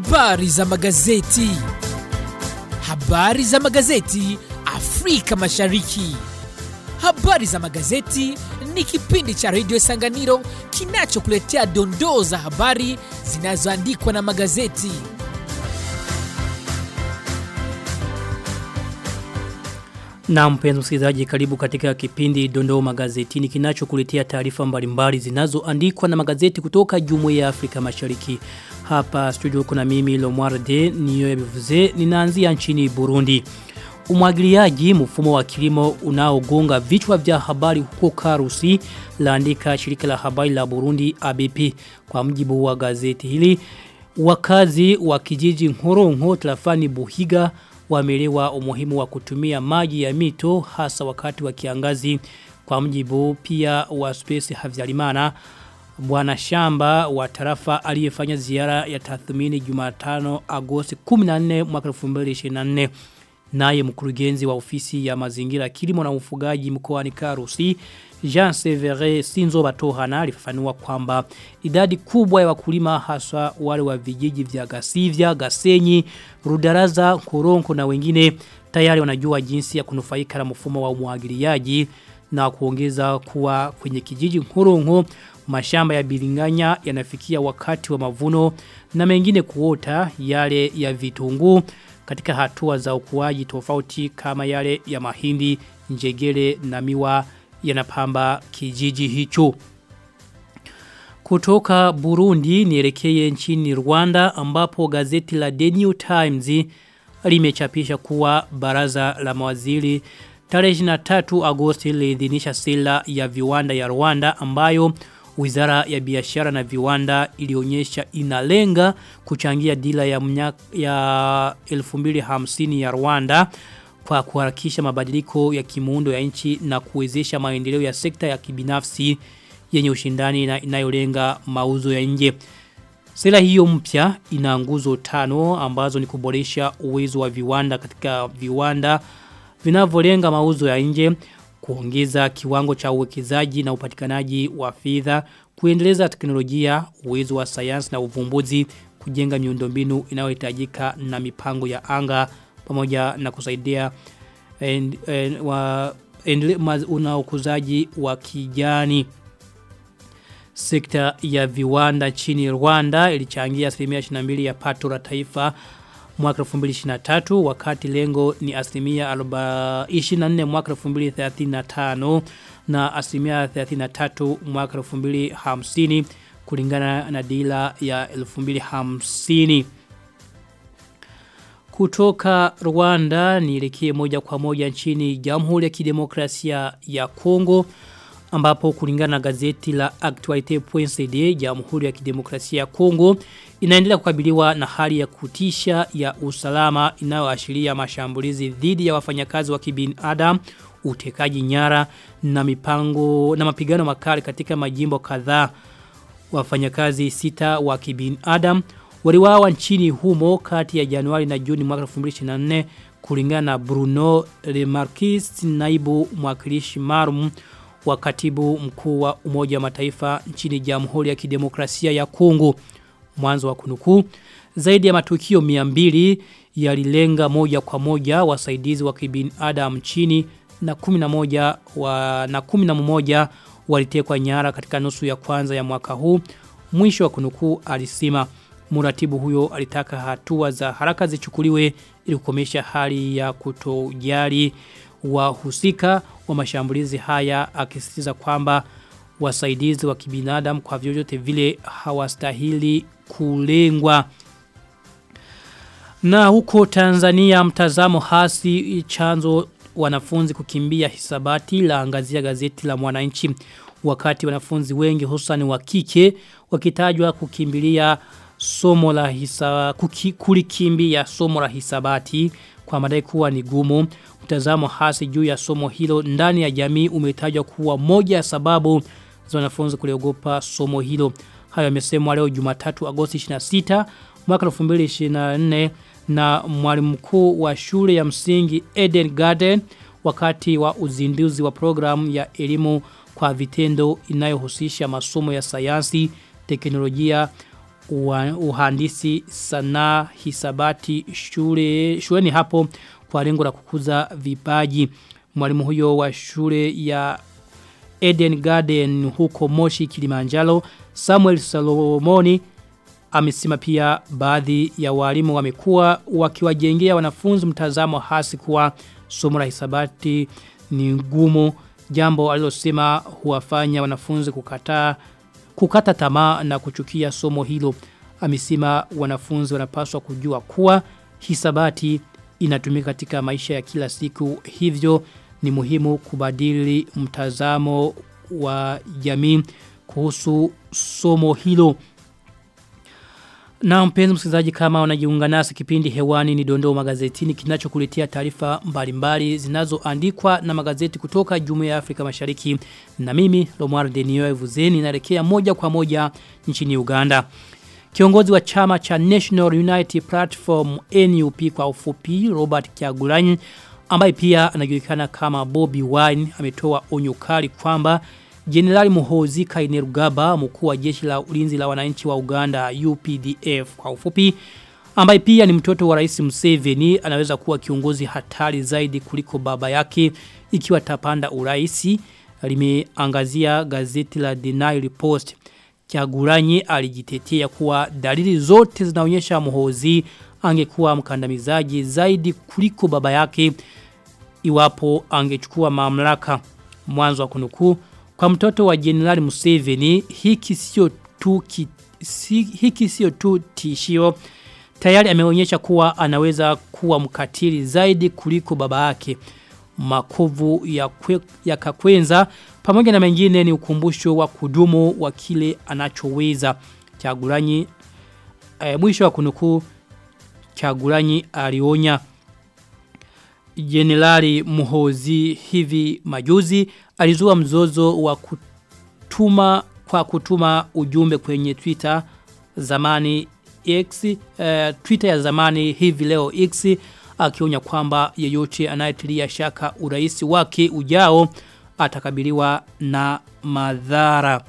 Habari za magazeti. Habari za magazeti Afrika Mashariki. Habari za magazeti ni kipindi cha redio Sanganiro kinachokuletea dondoo za habari zinazoandikwa na magazeti. Na mpenzi msikilizaji karibu katika kipindi Dondoo Magazetini kinachokuletea taarifa mbalimbali zinazoandikwa na magazeti kutoka Jumuiya ya Afrika Mashariki. Hapa studio kuna mimi Lomwarde niyo bivuze ninaanzia nchini Burundi. Umwagiliaji mfumo wa kilimo unaogonga vichwa vya habari huko Karusi laandika shirika la habari la Burundi ABP kwa mjibu wa gazeti hili. Wakazi wa kijiji Nkoronko tarafani Buhiga wameelewa umuhimu wa kutumia maji ya mito hasa wakati wa kiangazi kwa mjibu pia wa Space Havyarimana bwana shamba wa tarafa aliyefanya ziara ya tathmini Jumatano Agosti 14 mwaka 2024 naye mkurugenzi wa ofisi ya mazingira kilimo na ufugaji mkoani Karusi Jean Severe Sinzo Batohana alifafanua kwamba idadi kubwa ya wakulima haswa wale wa vijiji vya Gasivya, Gasenyi, Rudaraza, Koronko na wengine tayari wanajua jinsi ya kunufaika na mfumo wa umwagiliaji na kuongeza kuwa kwenye kijiji Koronko mashamba ya bilinganya yanafikia wakati wa mavuno na mengine kuota yale ya vitunguu katika hatua za ukuaji tofauti kama yale ya mahindi, njegele na miwa yanapamba kijiji hicho. Kutoka Burundi nielekee nchini Rwanda ambapo gazeti la The New Times limechapisha kuwa baraza la mawaziri tarehe 23 Agosti liidhinisha sera ya viwanda ya Rwanda ambayo Wizara ya biashara na viwanda ilionyesha inalenga kuchangia dila ya, mnya, ya 2050 ya Rwanda kwa kuharakisha mabadiliko ya kimuundo ya nchi na kuwezesha maendeleo ya sekta ya kibinafsi yenye ushindani na inayolenga mauzo ya nje. Sera hiyo mpya ina nguzo tano ambazo ni kuboresha uwezo wa viwanda katika viwanda vinavyolenga mauzo ya nje, kuongeza kiwango cha uwekezaji na upatikanaji wa fedha, kuendeleza teknolojia, uwezo wa sayansi na uvumbuzi, kujenga miundombinu inayohitajika na mipango ya anga pamoja na kusaidia and, and, wa una ukuzaji wa kijani. Sekta ya viwanda chini Rwanda ilichangia asilimia 22 ya pato la taifa mwaka 2023 wakati lengo ni asilimia 24 mwaka 2035 na asilimia 33 mwaka 2050 kulingana na dila ya 2050 kutoka Rwanda nielekee moja kwa moja nchini Jamhuri ya Kidemokrasia ya Kongo ambapo kulingana na gazeti la Actualite.cd Jamhuri ya Kidemokrasia ya Kongo inaendelea kukabiliwa na hali ya kutisha ya usalama inayoashiria mashambulizi dhidi ya wafanyakazi wa kibinadamu, utekaji nyara na mipango na mapigano makali katika majimbo kadhaa. Wafanyakazi sita wa kibinadamu waliwawa nchini humo kati ya Januari na Juni mwaka 2024 kulingana na Bruno Remarquis naibu mwakilishi maalum wa katibu mkuu wa Umoja wa Mataifa nchini Jamhuri ya Kidemokrasia ya Kongo. Mwanzo wa kunukuu zaidi ya matukio 200 yalilenga moja kwa moja wasaidizi wa kibinadamu nchini na 11 wa na 11 walitekwa nyara katika nusu ya kwanza ya mwaka huu. Mwisho wa kunukuu alisema muratibu huyo alitaka hatua za haraka zichukuliwe ili kukomesha hali ya kutojali wahusika wa mashambulizi haya akisisitiza kwamba wasaidizi wa kibinadamu kwa vyovyote vile hawastahili kulengwa. Na huko Tanzania mtazamo hasi chanzo wanafunzi kukimbia hisabati la angazia gazeti la mwananchi wakati wanafunzi wengi hususan wa kike wakitajwa kukimbilia somo la hisa kuki, kulikimbia somo la hisabati kwa madai kuwa ni gumu mtazamo hasi juu ya somo hilo ndani ya jamii umetajwa kuwa moja ya sababu za wanafunzi kuliogopa somo hilo hayo yamesemwa leo Jumatatu Agosti 26 mwaka 2024 na mwalimu mkuu wa shule ya msingi Eden Garden wakati wa uzinduzi wa programu ya elimu kwa vitendo inayohusisha masomo ya sayansi, teknolojia, wa, uhandisi sanaa hisabati shule shuleni hapo kwa lengo la kukuza vipaji. Mwalimu huyo wa shule ya Eden Garden huko Moshi Kilimanjaro Samuel Salomoni amesema pia baadhi ya walimu wamekuwa wakiwajengea wanafunzi mtazamo hasi kuwa somo la hisabati ni ngumu jambo alilosema huwafanya wanafunzi kukataa kukata tamaa na kuchukia somo hilo amesema wanafunzi wanapaswa kujua kuwa hisabati inatumika katika maisha ya kila siku hivyo ni muhimu kubadili mtazamo wa jamii kuhusu somo hilo na mpenzi msikilizaji kama unajiunga nasi kipindi hewani ni dondoo magazetini kinachokuletea taarifa mbalimbali zinazoandikwa na magazeti kutoka Jumuiya ya Afrika Mashariki na mimi Lomar Denio Vuzeni naelekea moja kwa moja nchini Uganda. Kiongozi wa chama cha National Unity Platform NUP kwa ufupi Robert Kyagulanyi ambaye pia anajulikana kama Bobby Wine ametoa onyo kali kwamba Jenerali Muhozi Kainerugaba mkuu wa jeshi la ulinzi la wananchi wa Uganda UPDF kwa ufupi ambaye pia ni mtoto wa Rais Museveni anaweza kuwa kiongozi hatari zaidi kuliko baba yake ikiwa tapanda uraisi limeangazia gazeti la The Nile Post Kyagulanyi alijitetea kuwa dalili zote zinaonyesha Muhozi angekuwa mkandamizaji zaidi kuliko baba yake iwapo angechukua mamlaka mwanzo wa kunukuu kwa mtoto wa Jenerali Museveni hiki sio tu ki, si, hiki sio tu tishio tayari ameonyesha kuwa anaweza kuwa mkatili zaidi kuliko baba yake makovu ya, kwe, ya kakwenza pamoja na mengine ni ukumbusho wa kudumu wa kile anachoweza Chagulanyi e, mwisho wa kunukuu Chagulanyi alionya Jenerali Muhozi hivi majuzi alizua mzozo wa kutuma kwa kutuma ujumbe kwenye Twitter zamani X uh, Twitter ya zamani hivi leo X akionya kwamba yeyote anayetilia shaka urais wake ujao atakabiliwa na madhara.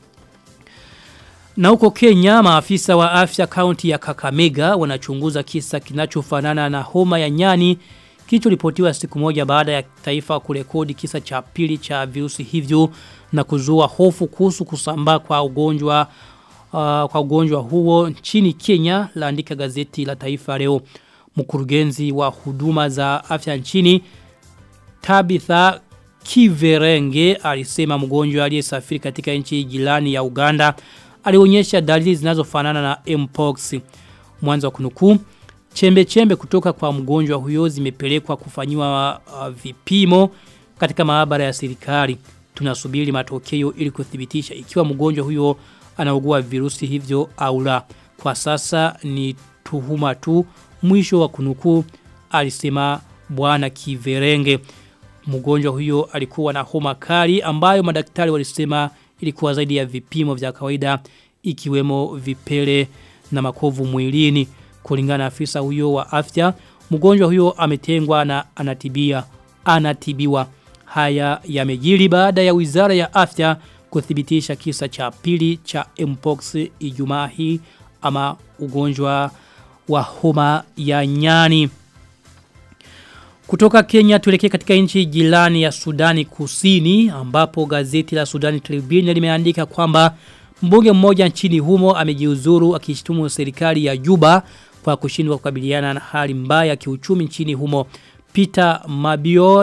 Na huko Kenya maafisa wa afya kaunti ya Kakamega wanachunguza kisa kinachofanana na homa ya nyani kilichoripotiwa siku moja baada ya taifa kurekodi kisa cha pili cha virusi hivyo na kuzua hofu kuhusu kusambaa kwa ugonjwa uh, kwa ugonjwa huo nchini Kenya laandika gazeti la Taifa leo mkurugenzi wa huduma za afya nchini Tabitha Kiverenge alisema mgonjwa aliyesafiri katika nchi jirani ya Uganda alionyesha dalili zinazofanana na mpox mwanzo wa kunukuu chembe chembe kutoka kwa mgonjwa huyo zimepelekwa kufanyiwa uh, vipimo katika maabara ya serikali tunasubiri matokeo ili kuthibitisha ikiwa mgonjwa huyo anaugua virusi hivyo au la kwa sasa ni tuhuma tu mwisho wa kunukuu alisema bwana Kiverenge mgonjwa huyo alikuwa na homa kali ambayo madaktari walisema ilikuwa zaidi ya vipimo vya kawaida ikiwemo vipele na makovu mwilini kulingana na afisa huyo wa afya mgonjwa huyo ametengwa na anatibia anatibiwa haya yamejiri baada ya wizara ya afya kuthibitisha kisa cha pili cha mpox Ijumaa hii ama ugonjwa wa homa ya nyani kutoka Kenya tuelekee katika nchi jirani ya Sudani Kusini ambapo gazeti la Sudani Tribune limeandika kwamba mbunge mmoja nchini humo amejiuzuru akishtumu serikali ya Juba kwa kushindwa kukabiliana na hali mbaya ya kiuchumi nchini humo. Peter Mabio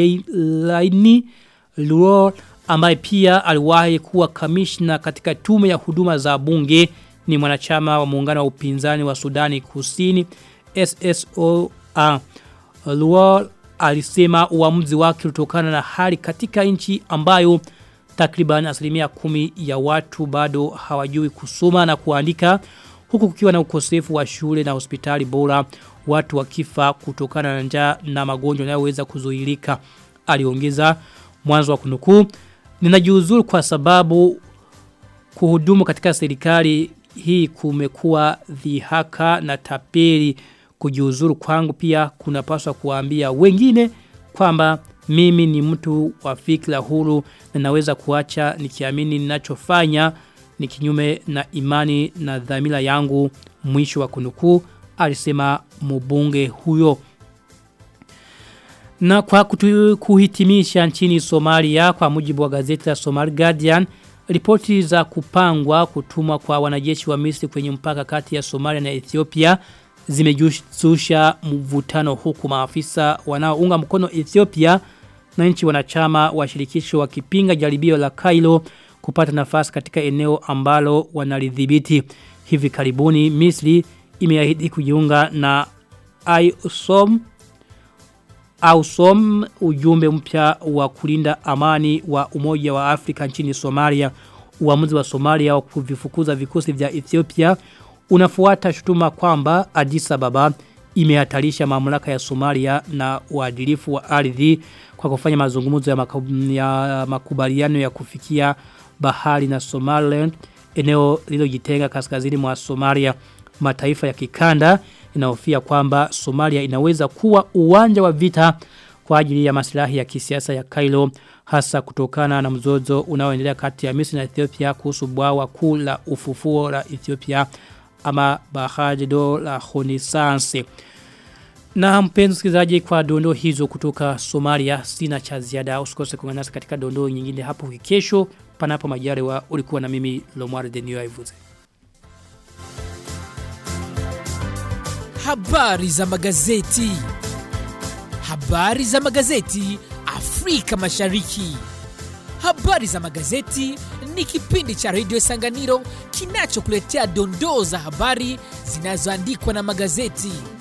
Laini Luo ambaye pia aliwahi kuwa kamishna katika tume ya huduma za bunge ni mwanachama wa muungano wa upinzani wa Sudani Kusini SSOA. Luo alisema uamuzi wake utokana na hali katika nchi ambayo takriban asilimia kumi ya watu bado hawajui kusoma na kuandika huku kukiwa na ukosefu wa shule na hospitali bora watu wakifa kutokana na njaa na magonjwa yanayoweza kuzuilika aliongeza mwanzo wa kunukuu ninajiuzuru kwa sababu kuhudumu katika serikali hii kumekuwa dhihaka na tapeli kujiuzuru kwangu pia kunapaswa kuambia wengine kwamba mimi ni mtu wa fikra huru na naweza kuacha nikiamini ninachofanya ni kinyume na imani na dhamira yangu mwisho wa kunukuu alisema mbunge huyo na kwa kutu, kuhitimisha nchini Somalia kwa mujibu wa gazeti la Somali Guardian ripoti za kupangwa kutumwa kwa wanajeshi wa Misri kwenye mpaka kati ya Somalia na Ethiopia zimejusha mvutano huku maafisa wanaounga mkono Ethiopia na nchi wanachama wa shirikisho wakipinga jaribio la Kailo kupata nafasi katika eneo ambalo wanalidhibiti. Hivi karibuni Misri imeahidi kujiunga na IOSOM AUSOM ujumbe mpya wa kulinda amani wa Umoja wa Afrika nchini Somalia. Uamuzi wa Somalia wa kuvifukuza vikosi vya Ethiopia unafuata shutuma kwamba Addis Ababa imehatarisha mamlaka ya Somalia na uadilifu wa ardhi kwa kufanya mazungumzo ya, makub, ya makubaliano ya kufikia bahari na Somaliland eneo lililojitenga kaskazini mwa Somalia mataifa ya kikanda inahofia kwamba Somalia inaweza kuwa uwanja wa vita kwa ajili ya maslahi ya kisiasa ya Kailo hasa kutokana na mzozo unaoendelea kati ya Misri na Ethiopia kuhusu bwawa kuu la ufufuo la Ethiopia ama Bahajdo la Renaissance. Na mpenzi msikilizaji kwa dondo hizo kutoka Somalia sina cha ziada usikose kuungana nasi katika dondo nyingine hapo kesho panapo majaliwa ulikuwa na mimi Lomar Denio Ivuze. Habari za magazeti. Habari za magazeti Afrika Mashariki. Habari za magazeti ni kipindi cha Radio Sanganiro kinachokuletea dondoo za habari zinazoandikwa na magazeti.